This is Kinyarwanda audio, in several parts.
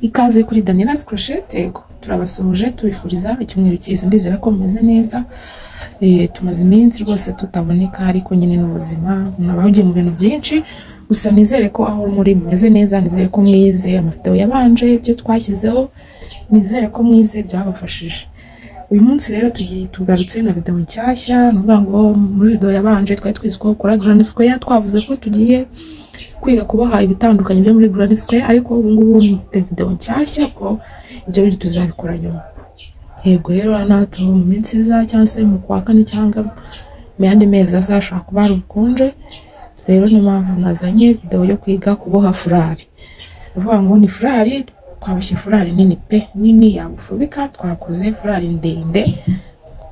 ikaze kuri Daniela's Crochet yego turabasuhuje tubifuriza icyumweru cyiza ndizera ko mumeze neza Eh, tumaze iminsi rwose tutaboneka ariko nyine n'ubuzima umuntu aba yahugiye mu bintu byinshi gusa nizere ko aho muri mumeze neza nizere ko mwize amafoto yabanje ibyo twashyizeho nizere ko mwize byabafashije uyu munsi rero tugiye tugarutse na video nshyashya ni ukuvuga ngo muri video yabanje twari twize ko gukora grand square twavuze ko tugiye kwiga kuboha ibitandukanye byo muri grand square ariko ubu ngubu mfite video nshyashya ko ibyo bindi tuzabikora nyuma yego rero natwe mu minsi iza cyangwa se mu kwa kane cyangwa mu yandi mezi azashobora kuba hari ubukonje rero niyo mpamvu nazanye video yo kwiga kuboha furari ndavuga ngo ni furari twaboshye furari nini pe nini yagufubika twakoze furari ndende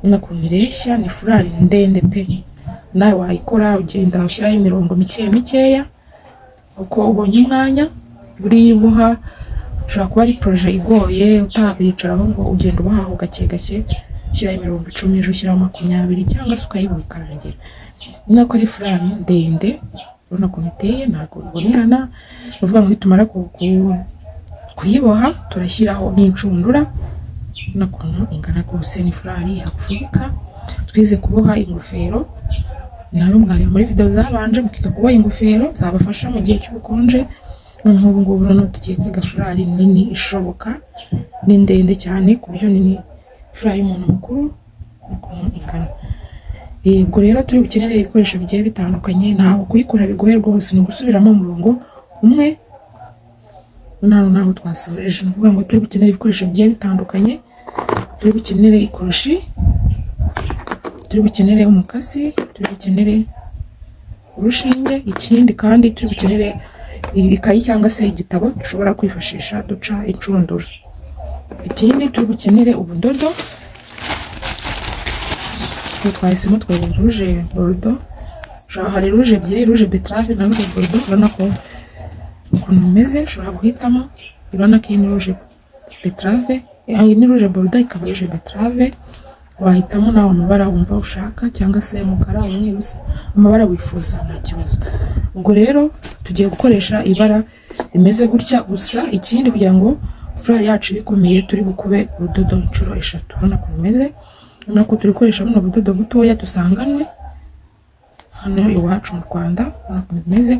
n'ukuntu ireshya ni furari ndende pe nawe wayikora ugenda ushyiraho imirongo mike mikeya uko ubonye umwanya buriyibuha ushobora kuba ari poroje igoye utabicaraho ngo ugenda ubahaho gake gake ushyiraho imirongo icumi ejo ushyiraho makumyabiri cyangwa se ukayibona ikarangira ubona ko ari furari ndende urabona ukuntu iteye ntabwo ibonerana ni ukuvuga ngo nitumara ku- ku- kuyiboha turashyiraho n'inshundura n'ukuntu ingana rwose ni furari yagufubika twize kuboha ingofero nawe mwareba muri video zabanje mukiga kuboha ingofero zabafasha mu gihe cy'ubukonje noneho ubu ngubu noneho tugiye kwiga furari nini ishoboka ni ndende cyane ku buryo nini furari y'umuntu mukuru n'ukuntu ingana Eh, ubwo rero turi bukenere ibikoresho bigiye bitandukanye ntabwo kuyikora bigoye rwose ni ugusubiramo umurongo umwe nano naho twasoreje ni ukuvuga ngo turi bukenere ibikoresho bigiye bitandukanye turi bukenere ikoroshi turi bukenere umukasi turi bukenere urushinge ikindi kandi turi bukenere ikayi cyangwa se igitabo dushobora kwifashisha duca inshundura ikindi turi bukenere ubudodo ubu twahisemo twabona ruje borudo ushobora- hari ruje ebyiri ruje betarave na ruje borudo urabona ko ukuntu umeze ushobora guhitamo urabona ko iyi ni ruje betarave iyi ni ruje borudo ikaba ruje betarave wahitamo nawe amabara wumva ushaka cyangwa se umukara umweru se amabara wifuza nta kibazo ubwo rero tugiye gukoresha ibara rimeze gutya gusa ikindi kugira ngo furari yacu ibe ikomeye turi bukube urudodo inshuro eshatu urabona ko rumeze urabona ko turi gukoresha buno budodo butoya dusanganwe hano iwacu mu Rwanda urabona ukuntu bimeze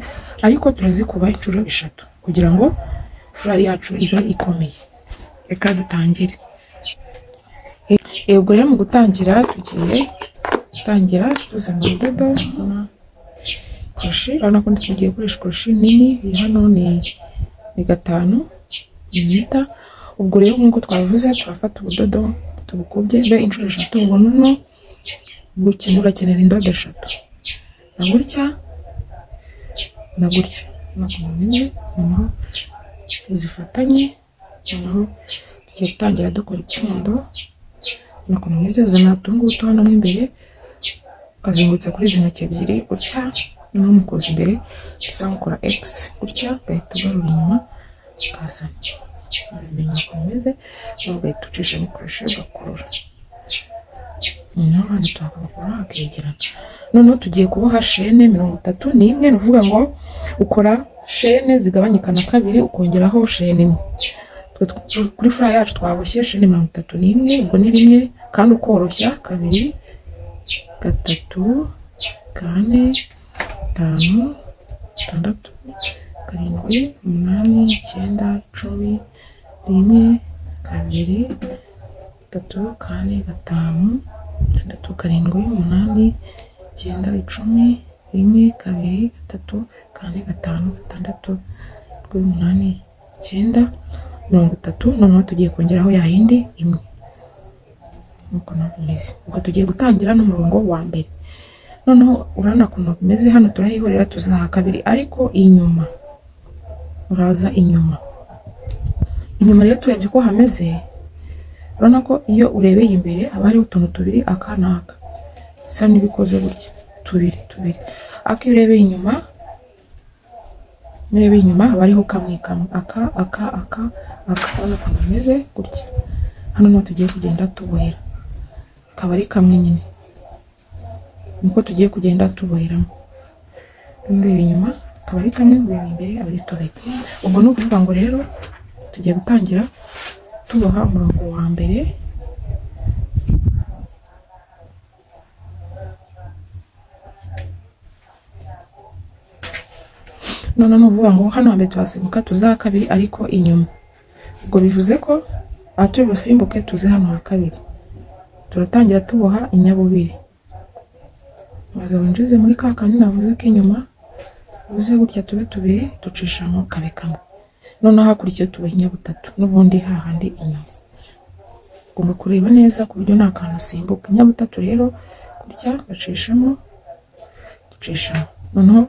ariko turazikuba inshuro eshatu kugira ngo furari yacu ibe ikomeye reka dutangire Eh, ubwo rero mu gutangira tugiye gutangira tuzana urudodo na koroshi urabona ko tugiye gukoresha koroshi nini iyi hano ni ni gatanu mililita ubwo rero nk'uko twabivuze turafata ubudodo tubukubye be inshuro eshatu ubwo noneho gukina urakenera indodo eshatu na gutya na gutya nakumwe noneho zifatanye noneho tugiye gutangira dukora ipfundo nakumwize uzana utungutu hano mo imbere ukazengurutsa kuri izi ntoki ebyiri gutya noneho mukoza imbere dusa nk'ukora x gutya ugahita ugarura inyuma ukazana ukamenya uko bimeze noneho ugahita ucishamo ikoresho ugakurura noneho hano tuhakora hakegerana noneho tugiye kuboha shene mirongo itatu n'imwe ni ukuvuga ngo ukora shene zigabanyika na kabiri ukongeraho shene imwe Twe tw- kuri furaya yacu twaboshye shene mirongo itatu n'imwe ubwo ni rimwe kandi ukoroshya kabiri gatatu kane gatanu gatandatu karindwi umunani icyenda icumi rimwe kabiri gatatu kane gatanu gatandatu karindwi umunani icyenda icumi rimwe kabiri gatatu kane gatanu gatandatu karindwi umunani icyenda mirongo itatu noneho tugiye kongeraho ya yindi imwe nk'uko nabyo bimeze ubwo tugiye gutangira n'umurongo wa mbere noneho urabona ukuntu bimeze hano turahihurira tuzaha kabiri ariko inyuma uraza inyuma inyuma rero turebye uko hameze urabona ko iyo urebeye imbere haba hariho utuntu tubiri aka n'aka bisa n'ibikoze gutya tubiri tubiri ako iyo urebeye inyuma niba inyuma haba hariho kamwe kamwe aka aka aka aka urabona ukuntu bimeze gutya hano niho tugiye kugenda tubohera akaba ari kamwe nyine niko tugiye kugenda tuboheramo ureba inyuma akaba ari kamwe ureba imbere aba ari tubiri ubwo ni ukuvuga ngo rero tugiye gutangira tuboha umurongo wa mbere noneho ni ukuvuga ngo hano hambere tuhasimbuka tuze aha kabiri ariko inyuma ubwo bivuze ko aha turi busimbuke tuze hano ha kabiri turatangira tuboha inyabubiri maze winjize muri ka kandi navuze k'inyuma uze gutya tube tubiri ducishamo kabe kamwe noneho hakurikiye tuboha inyabutatu n'ubundi hahandi inyuma ugomba kureba neza ku buryo nta kantu usimbuka inyabutatu rero gutya bacishamo ducishamo noneho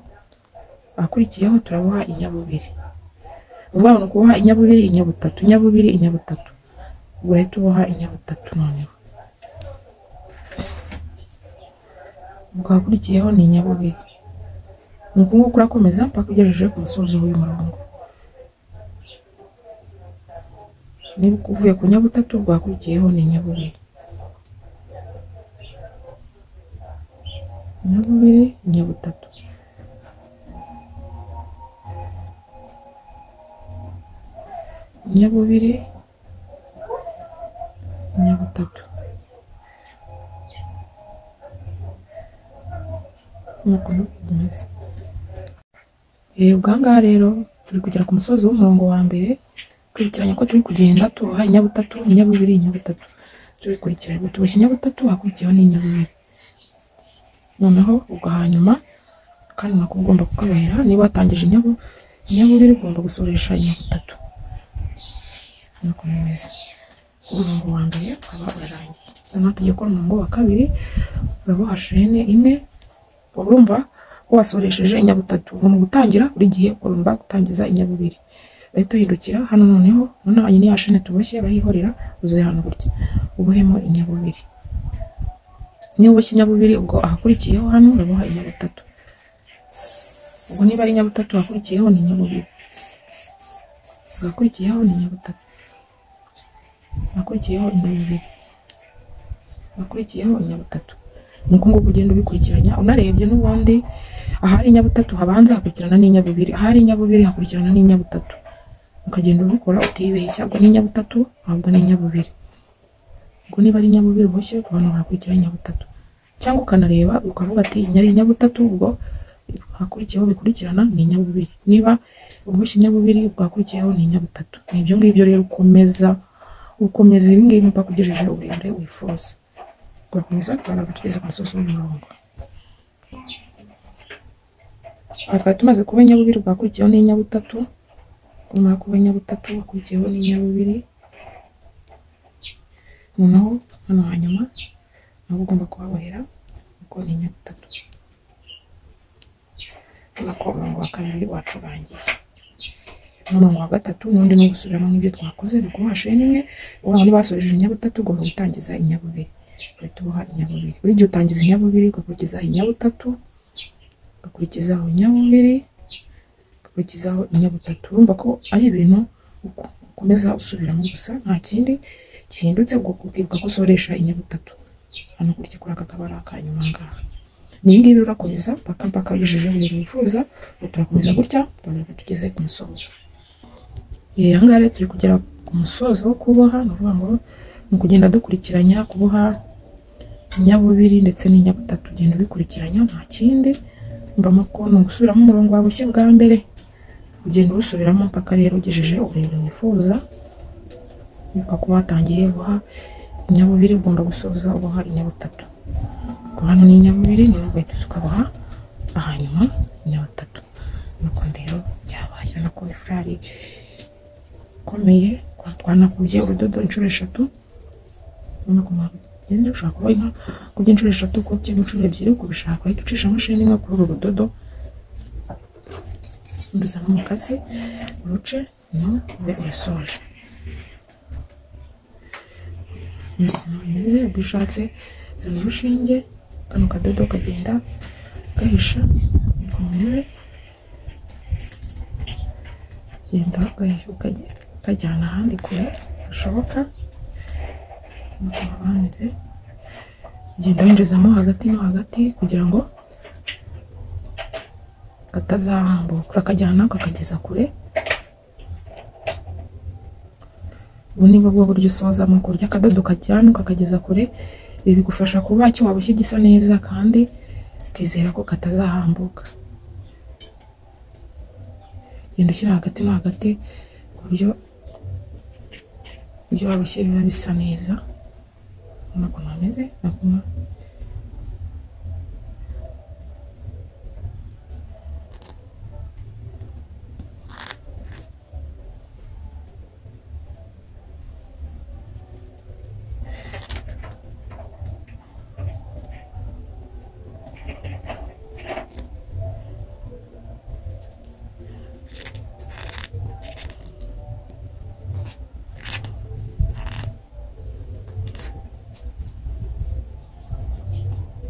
akurikiyeho turaboha inyabubiri uvuga ngo kuboha inyabubiri inyabutatu inyabubiri inyabutatu ubwo rero tuboha inyabutatu noneho ubwo hakurikiyeho ni inyabubiri ni ukunguku urakomeza mpaka ugejeje ku musozo w'uyu murongo niba uvuye ku nyabutatu ubwo hakurikiyeho ni inyabubiri inyabubiri inyabutatu inyabubiri inyabutatu nk'uko bimeze ubwa ngaha rero turi kugera ku musozi w'umurongo wa mbere dukurikiranye ko turi kugenda tuboha inyabutatu inyabubiri inyabutatu tubikurikiranye tuboshye inyabutatu hakurikiyeho n'inyabubiri noneho ubwo hanyuma kandi nako ugomba kukabahera niba watangije inyabu inyabubiri ugomba gusoresha inyabutatu nuko bimeze umurongo wa mbere ukaba urarangiye noneho tugiye gukora umurongo wa kabiri uraboha shene imwe urumva wasoresheje inyabutatu ni gutangira buri gihe urumva gutangiza inyabubiri bari duhindukira hano noneho noneho iyi ni ya shene tuboshye urayihorera uzuye hano gutya ubohemo inyabubiri niba uboshye inyabubiri ubwo ahakurikiyeho hano uraboha inyabutatu ubwo niba ari inyabutatu ahakurikiyeho ni inyabubiri agakurikiyeho ni inyabutatu akurikiyeho inyabubiri akurikiyeho inyabutatu ni uko nguko ugenda ubikurikiranya unarebye n'ubundi ahari inyabutatu habanza hakurikirana n'inyabubiri ahari inyabubiri hakurikirana n'inyabutatu ukagenda ubikora utibeshya ubwo n'inyabutatu ntabwo n'inyabubiri ubwo niba ari inyabubiri uboshye abantu hakurikiraho inyabutatu cyangwa ukanareba ukavuga ati iyi ari inyabutatu ubwo hakurikiyeho bikurikirana ni inyabubiri niba uboshye inyabubiri ubwo hakurikiyeho ni inyabutatu ni ibyo ngibyo rero ukomeza ukomeza ibi ngibi mpaka ugejeje uburebure wifuza turakomeza tugaragara tugeze ku musozi w'umurongo aha twari tumaze kuba inyabubiri bwakurikiyeho n'inyabutatu kumara kuba inyabutatu wakurikiyeho n'inyabubiri noneho hano hanyuma nabo ugomba kuhabohera kuko ni inyabutatu ubona ko umurongo wa kabiri wacu urangiye n'umurongo wa gatatu n'undi no gusubiramo nk'ibyo twakoze ni ukuboha sheni imwe ubona niba wasorejeje inyabutatu ugomba gutangiza inyabubiri uhita uboha inyabubiri buri gihe utangiza inyabubiri ugakurikizaho inyabutatu ugakurikizaho inyabubiri ugakurikizaho inyabutatu urumva ko ari ibintu ukomeza usubiramo gusa nta kindi gihindutse ubwo ukibuka ko usoresha inyabutatu hano kurya kuri aka kabara akanyuma ngaha iyi ngiyi urakomeza mpaka mpaka ugejeje ibintu wifuza turakomeza gutya tugaruka tugeze ku musozo aha ngaha rero turi kugera ku musozo wo kuboha ni ukuvuga ngo ni ukugenda dukurikiranya kuboha inyabubiri ndetse n'inyabutatu ugenda ubikurikiranya nta kindi mvamo ko ni ugusubiramo umurongo wabushye bwa mbere ugenda uwusubiramo mpaka rero ugejeje uburebure wifuza wibuka ko watangiye guha inyabubiri ugomba gusoza uboha inyabutatu hano ni inyabubiri niyo ugahita ukaboha hanyuma inyabutatu nuko rero byabaye urabona ko ni furari ikomeye twanakubye urudodo inshuro eshatu ushobora kuba inka kubye inshuro eshatu kubye inshuro ebyiri kubishaka uhita ucisha amashini imwe kuri uru rudodo nduzamo umukasi uruce no ube urasoje bimeze ubwo ushatse zana urushinge kano kadodo kagenda gahisha ku ntebe genda kajyana ahandi kure hashoboka banyuze ugenda winjizamo hagati no hagati kugira ngo katazahambura urakajyana ukakageza kure ubu ni bwo buryo usozamo kurya akadodo kajyana ukakageza kure ibi bigufasha kuba icyo waboshye gisa neza kandi ukizera ko katazahambuka genda ushyira hagati no hagati ku buryo ibyo waboshye biba bisa neza urabona ukuntu hameze urabona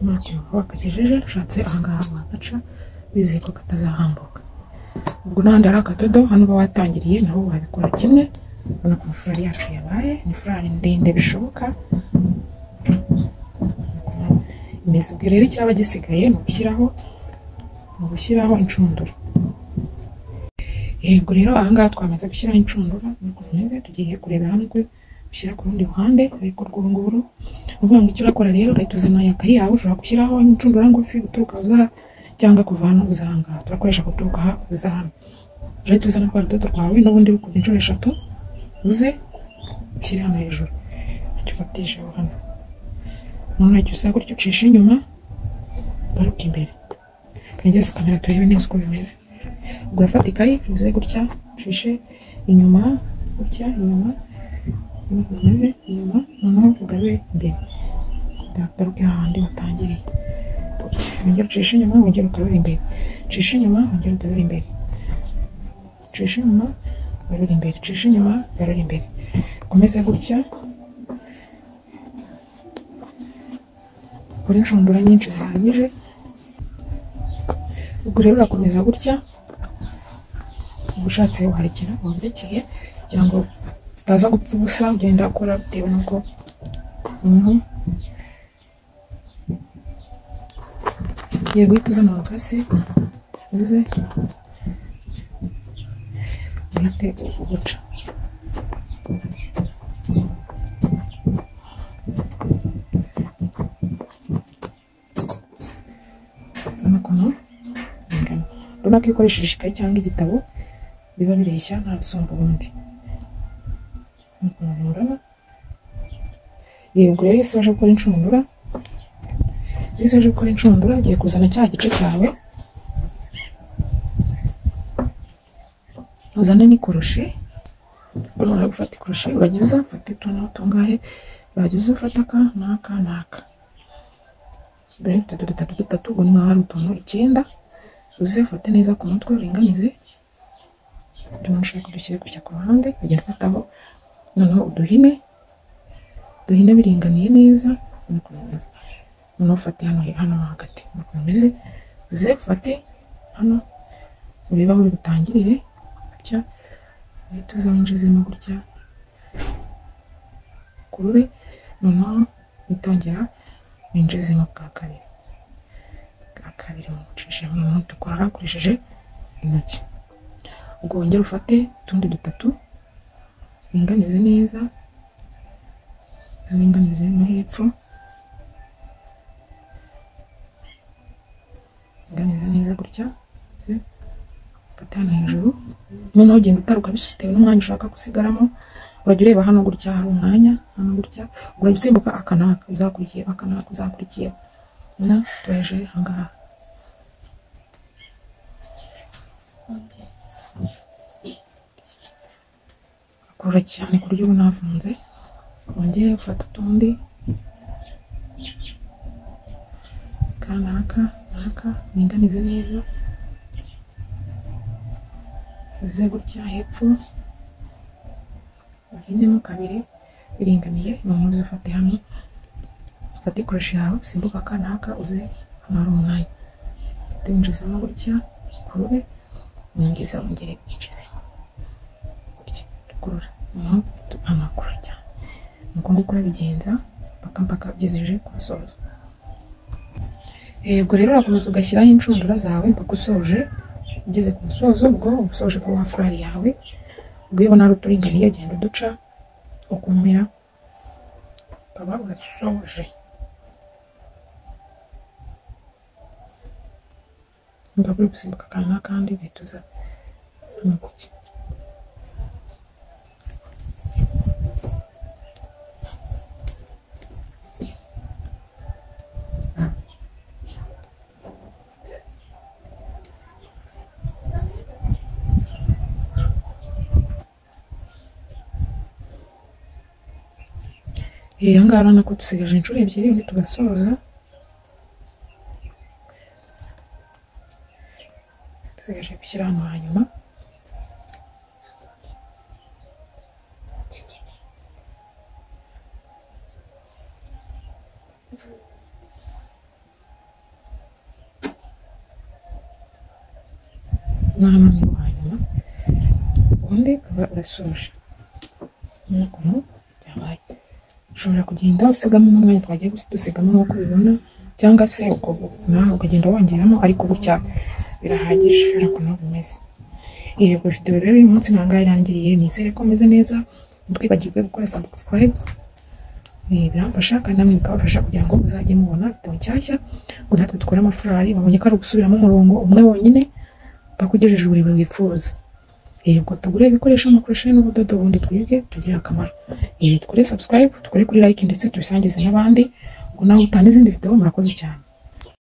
ukuntu wakagejeje ushatse ahangaha wagaca wizeye ko katazahambuka ubwo n'ahandi hari akadodo hano uba watangiriye naho wabikora kimwe urabona ko furari yacu yabaye ni furari ndende bishoboka imeze ubwo rero icyaba gisigaye ni ugushyiraho ni ugushyiraho inshundura yego rero ahangaha twamaze gushyiraho inshundura niko bimeze tugiye kureba hamwe ushyira ku rundi ruhande ariko rw'urunguru uvuga ngo icyo urakora rero ugahita uzana yakayi yawe ushobora gushyiraho inshundura ngufi guturuka uza aha cyangwa kuva hano uza aha ngaha turakoresha guturuka aha uza hano urahita uzana rwa rudodo rwawe n'ubundi bukubye inshuro eshatu uze ushyire hano hejuru icyo ufatisheho hano umuntu wajya usa gutyo ucisha inyuma ugaruka imbere kanigeze kamera turebe neza uko bimeze ubwo urafata ikayi uze gutya ucishe inyuma gutya inyuma umeze inyuma noneho ugarure imbere utagaruke ahandi watangiriye wongera ucishe inyuma wongera ugarure imbere ucishe inyuma wongera ugarure imbere ucishe inyuma ugarure imbere ucishe inyuma ugarure imbere ukomeze gutya ukore inshundura nyinshi zihagije ubwo rero urakomeza gutya uba ushatse warekera wambekeye kugira ngo zitaza gupfa ubusa ugenda ukora bitewe n'uko yego uhita uzana umukasi uze uhite uguca urabona ukuntu bingana urabona ko iyo ukoresheje ikayi cyangwa igitabo biba bireshya nta gusumba ubundi inshundura yego rero iyo usoje gukora inshundura iyo usoje gukora inshundura ugiye kuzana cya gice cyawe uzane n'ikoroshi urabona gufata ikoroshi urajya uza ufata utuntu tungahe urajya uza ufata aka n'aka n'aka mbere dutatu dutatu dutatu ubwo ni nk'aho hari utuntu icyenda uze ufate neza ku mutwe uringanize utuntu ushaka dushyire gutya ku ruhande ugenda ufataho noneho uduhine duhine biringaniye neza noneho ufate hano hano hagati ukuntu umeze uze ufate hano urebe aho bigutangirire gutya uhita uzanjizemo gutya kurure noneho witongera winjizemo bwa kabiri bwa kabiri mucishemo noneho dukora hakoresheje intoki ubwo wongera ufate utundi dutatu uringanize neza uringanize no hepfo uringanize neza gutya ufate hano hejuru noneho ugenda utaruka bitewe n'umwanya ushaka gusigaramo urajya ureba hano gutya hari umwanya hano gutya urajya usimbuka aka n'aka uzakurikiye aka n'aka uzakurikiye na tureje ahangaha kurura cyane ku buryo bunafunze wongere ufata utundi kanaka naka ninganize neza uze gutya hepfo uhinemo kabiri biringaniye noneho uze ufate hano ufate ikoresho yawe usimbuka kanaka uze hano hari umwanya tuwinjizamo gutya kurure winjiza wongere winjizemo kurura amakuru cyane ni ngombwa kurabigenza mpaka mpaka ugejeje ku musozo yego rero urakomeza ugashyiraho inshundura zawe mpaka usoje ugeze ku musozo ubwo usoje kuba furari yawe ubwo iyo ubona ari uturinganiye ugenda uduca ukumira ukaba urasoje niba uri gusimbuka akantu n'akandi uhita uza hano guke iyi ngaha urabona ko dusigaje inshuro ebyiri ubundi tugasoza dusigaje gushyira hano hanyuma n'ahantu ni ho hanyuma ubundi ukaba urasoje nk'uko byabaye ushobora kugenda usigamo umwanya twagiye dusigamo nk'uko ubibona cyangwa se nawe ukagenda wongeramo ariko gutya birahagije ushobora kunoga bimeze yego videwo rero uyu munsi ntabwo irangiriye nizere ko umeze neza ntitwibagirwe gukora subscribe biramfasha kandi namwe bikabafasha kugira ngo muzajye mubona videwo nshyashya ngo natwe dukore amafarari babonye ko ari gusubiramo umurongo umwe wonyine bakugejeje buri wifuza yego tugure ibikoresho mukoresheje n'ubudodo ubundi twige tugire akamaro ibi dukore subscribe dukore kuri like ndetse tubisangize n'abandi ngo nawe utanga izindi video murakoze cyane